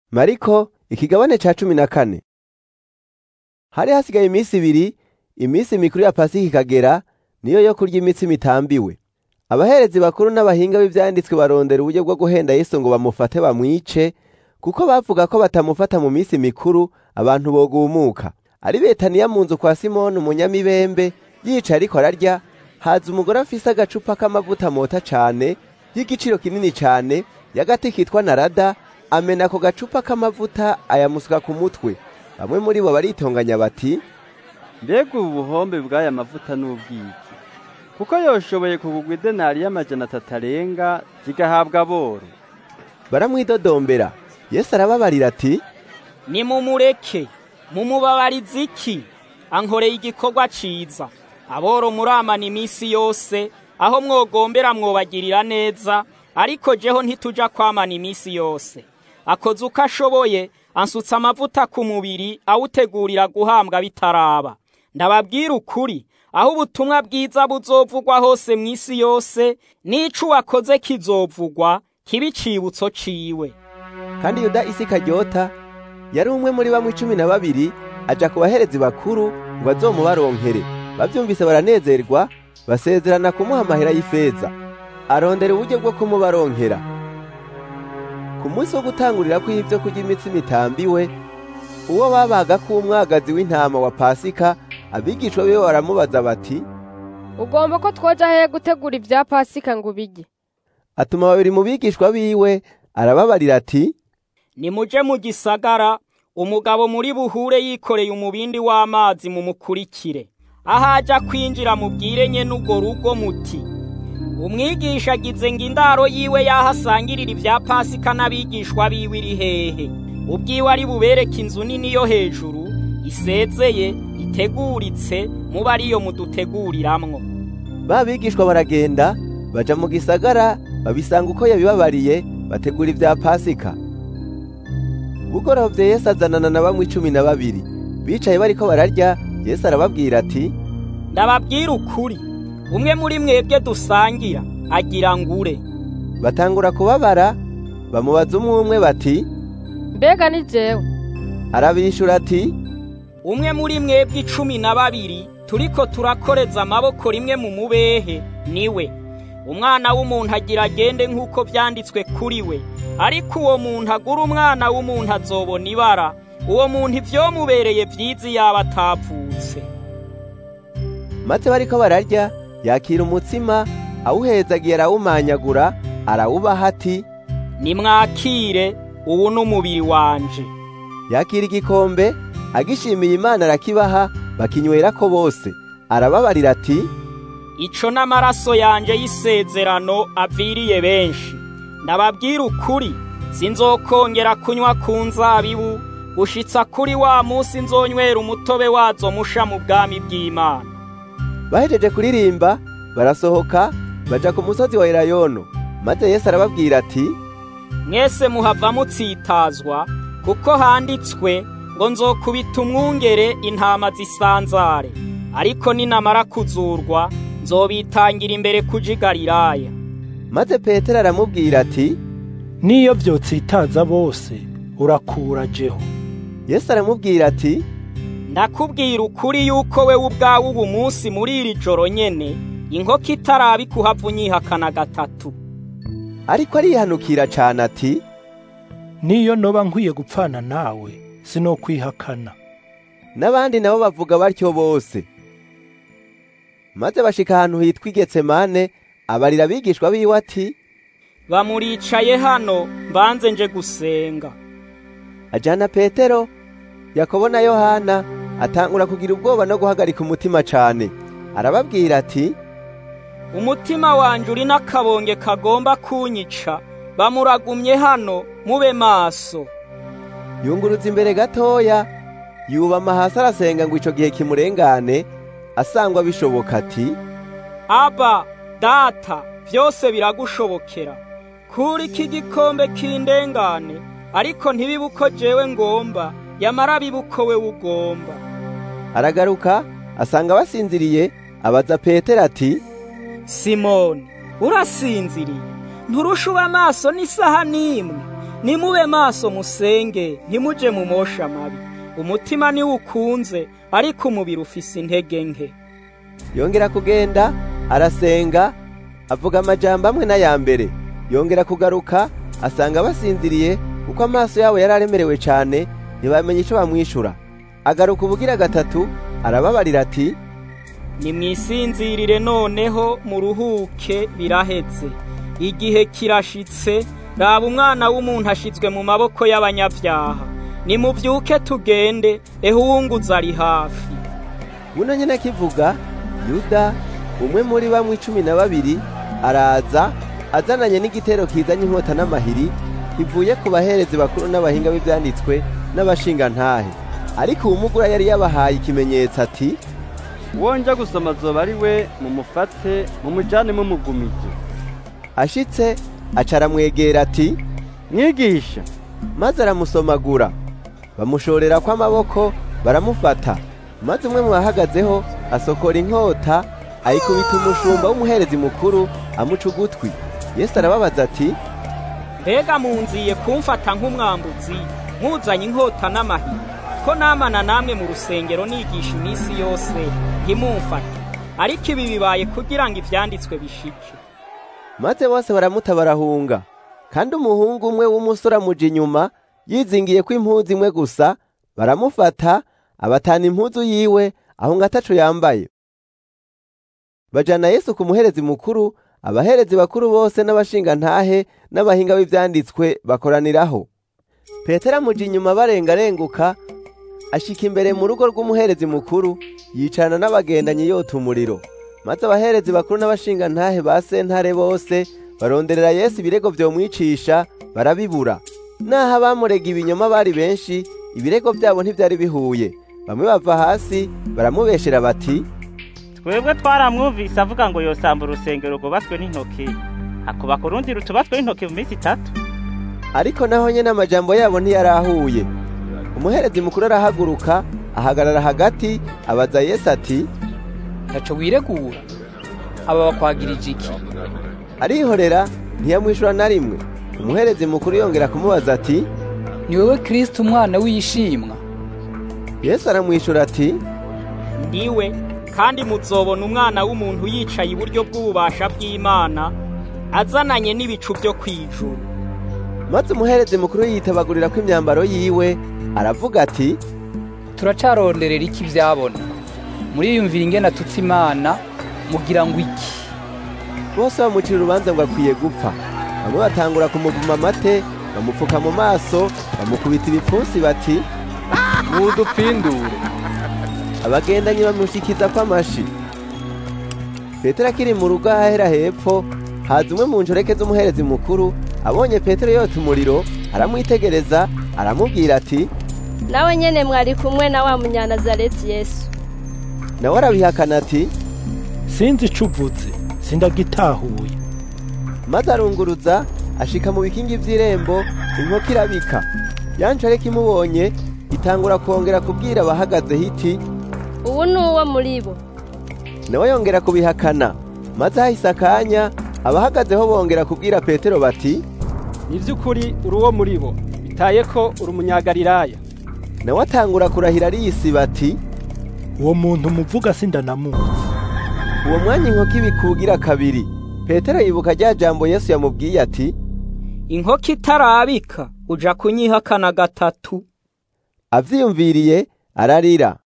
mariko ikigabane ca cumi na kane hari hasigaye iminsi ibiri iminsi mikuru ya pasika ikagera niyo yo kurya imitsima itambiwe abaherezi bakuru n'abahinga b'ivyanditswe barondera uburyo bwo guhenda yesu ngo bamufate bamwice kuko bavuga ko batamufata mu minsi mikuru abantu bogumuka ari betaniya mu nzu kwa simoni umunyamibembe yica ariko ararya haza umugore afise agacupa k'amavuta mota cane y'igiciro kinini cane y'agati kitwa narada amena ako gacupa k'amavuta ayamusuka ku mutwe bamwe muri bo baritonganya bati mbega ubu buhombe bw'aya mavuta n'ubwiki kuko yoshoboye kugugwa idenari y'amajana atatu arenga zigahabwa aboro baramwidodombera yesu arababarira ati nimumureke mumubabarize iki ankoreye igikorwa ciza aboro muramana iminsi yose aho mwogombera mwobagirira neza ariko jeho ntituja kwamana iminsi yose akoze uko ashoboye ansutse amavuta ku mubiri awutegurira guhambwa bitaraba ndababwira ukuri aho ubutumwa bwiza buzovugwa hose mu isi yose n'ico wakoze kizovugwa kiba icibutso ciwe kandi yuda isi karyota yari umwe muri bamwe cumi na babiri aja ku baherezi bakuru ngo azomubaronkere bavyumvise baranezerwa basezerana kumuha amahera y'ifeza arondera uburyo bwo kumubaronkera ku munsi wo gutangurira kw'ivyo kurya imitsima itambiwe uwo babaga k'umwagazi w'intama wa pasika abigishwa biwe baramubaza bati ugomba ko twoja hehe gutegura ibya pasika ngo ubirye atuma babiri mu bigishwa biwe arababarira ati nimuje mu gisagara umugabo muri buhure yikoreye umubindi w'amazi mumukurikire aho aja kwinjira mubwire nye n'urwo rugo muti umwigisha agize ngo indaro yiwe yahasangirira ibya pasika n'abigishwa biwe iri hehe ubwiwe ari bubereke inzu nini yo hejuru isezeye iteguritse muba ariyo muduteguriramwo ba bigishwa baragenda baja mu gisagara babisanga uko yabibabariye bategura ibya pasika bugorovye yesu azanana na bamwe icumi na babiri bicaye bariko bararya yesu arababwira ati ndababwira ukuri umwe muri mwebwe dusangira agira ngure batangura kubabara bamubaza umwe umwe bati mbega ni jewe arabishura ati umwe muri mwebwe icumi na babiri turiko turakoreza amaboko rimwe mu mubehe niwe umwana w'umuntu agira agende nk'uko vyanditswe kuri we ariko uwo muntu agura umwana w'umuntu azobona ibara uwo muntu ivyomubereye vyiza yaba atavutse maze bariko bararya yakira umutsima awuhezagiye arawumanyagura arawubaha ati nimwakire ubu n'umubiri wanje yakira igikombe agishimiye imana arakibaha bakinywerako bose arababarira ati ico n'amaraso yanje y'isezerano aviriye benshi ndababwira ukuri sinzokongera kunywa ku nzabibu gushitsa kuri wa musi nzonywera umutobe wazo musha mu bwami bw'imana bahejeje kuririmba barasohoka baja ku musozi wa elayono maze yesu arababwira ati mwese muhava mutsitazwa kuko handitswe ngo nzokubita umwungere intama zisanzare ariko ninamara kuzurwa nzobitangira imbere kuja i Galilaya maze petero aramubwira ati niyo vyotsitaza bose urakura jeho yesu aramubwira ati ndakubwira ukuri yuko we ubwawe ubu munsi muri iri joro nyene inkoko itaraba ikuhava unyihakana gatatu ariko arihanukira cane ati niyo noba nkwiye gupfana nawe sinokwihakana n'abandi nabo bavuga batyo bose maze bashika ahantu hitwa igetsemane abarira abigishwa biwe ati bamuricaye hano mbanze nje gusenga ajana petero yakobo na yohana atangura kugira ubwoba no guhagarika umutima cane arababwira ati umutima wanje uri n'akabonge kagomba kunyica bamuragumye hano mube maso yunguruza imbere gatoya yubama hasi arasenga ngo ico gihe kimurengane asangwa bishoboka ati aba data vyose biragushobokera kuri iki gikombe kindengane ariko ntibibe uko jewe ngomba yamara bibe uko we ugomba aragaruka asanga basinziriye abaza petero ati simoni urasinziriye nturusha uba amaso n'isaha n'imwe nimube maso musenge ntimuje mu mosha mabi umutima niwo ukunze ariko umubiri ufise intege nke yongera kugenda arasenga avuga amajambo amwe n'aya mbere yongera kugaruka asanga basinziriye kuko amaso yabo yari aremerewe cyane ntibamenye icyo bamwishura agaruka ubugira gatatu arababarira ati nimwisinzirire noneho muruhuke biraheze igihe kirashitse raba umwana w'umuntu ashizwe mu maboko y'abanyabyaha nimuvyuke tugende eho uwunguza ari hafi buno nyine akivuga yuda umwe muri bamwe cumi na babiri araza azananye n'igitero kizanye inkota n'amahiri kivuye ku baherezi bakuru n'abahinga b'ibyanditswe n'abashingantahe ariko uwumugura yari yabahaye ikimenyetso ati uwo nja gusoma azoba ari we mumufate mumujane mumugumije ashitse aca aramwegera ati mwigisha maze aramusomagura bamushorera kw'amaboko baramufata maze umwe mu bahagazeho asokora inkota ayikubita umushumba w'umuherezi mukuru amuca ugutwi yesu arababaza ati mbega munziye kumfata nk'umwambuzi muzanye inkota n'amahiri ko namana namwe mu rusengero nigisha iminsi yose ntimumfate ariko ibi bibaye kugira ngo ivyanditswe bishike maze bose baramuta barahunga kandi umuhungu umwe w'umusore amuja inyuma yizingiye ko impuzu imwe gusa baramufata abatana impuzu yiwe aho ngo ataco yambaye bajana yesu ku muherezi mukuru abaherezi bakuru bose n'abashingantahe n'abahinga b'ivyanditswe bakoraniraho petero amuja inyuma barengarenguka ashika imbere mu rugo rw'umuherezi mukuru yicarana n'abagendanyi yota umuriro maze abaherezi bakuru n'abashingantahe ba sentare bose baronderera yesu ibirego vyomwicisha barabibura naho abamurega ibinyoma bari benshi ibirego vyabo ntivyari bihuye bamwe bava hasi baramubeshera bati twebwe twaramwumvise avuga ngo yosamba urusengero rwubatswe n'intoki akubaka urundi rutubatswe n'intoki mu minsi itatu ariko naho nyene amajambo yabo ntiyarahuye umuherezi mukuru arahaguruka ahagarara hagati abaza yesu ati ntaco wiregura aba bakwagirije iki arihorera ntiyamwishura na rimwe umuherezi mukuru yongera kumubaza ati ni wewe kristo umwana w'ishimwa yesu aramwishura ati ndiwe kandi muzobona umwana w'umuntu yicaye iburyo bw'ububasha bw'imana azananye n'ibicu byo kwijuru maze umuherezi mukuru yitabagurira ko imyambaro yiwe aravuga ati turacaronderera iki vyabona muriyumvira ingene atutse imana mugira ngo iki bose bamucira urubanza ngo akwiye gupfa bamwe batangura kumuvuma amate bamupfuka mu maso bamukubita ibipfunsi bati mudupfindure abagendanyi bamushikiza kw'amashi petero akiri mu rugo ahahera hepfo haza umwe mu njoreke z'umuherezi mukuru abonye petero yota umuriro aramwitegereza aramubwira ati nawe nyene mwari kumwe na wa munyanazareti yesu nawe arabihakana ati sinzi ico uvuze sindagitahuye maze arunguruza ashika mu bikingi vy'irembo inkoko irabika yanjoreke imubonye itangura kongera kubwira abahagaze hiti ubu ni uwo muri bo nawe yongera kubihakana maze hahise akanya abahagazeho bongera kubwira petero bati ni by'ukuri uri uwo muri bo bitaye ko uri umunyagalilaya nawe atangura kurahira ariyisiba ati uwo muntu muvuga sindanamuzi uwo mwanya inkoko ibikugira kabiri petero yibuka rya jambo yesu yamubwiye ati inkoko itarabika uja kunyihakana gatatu avyiyumviriye ararira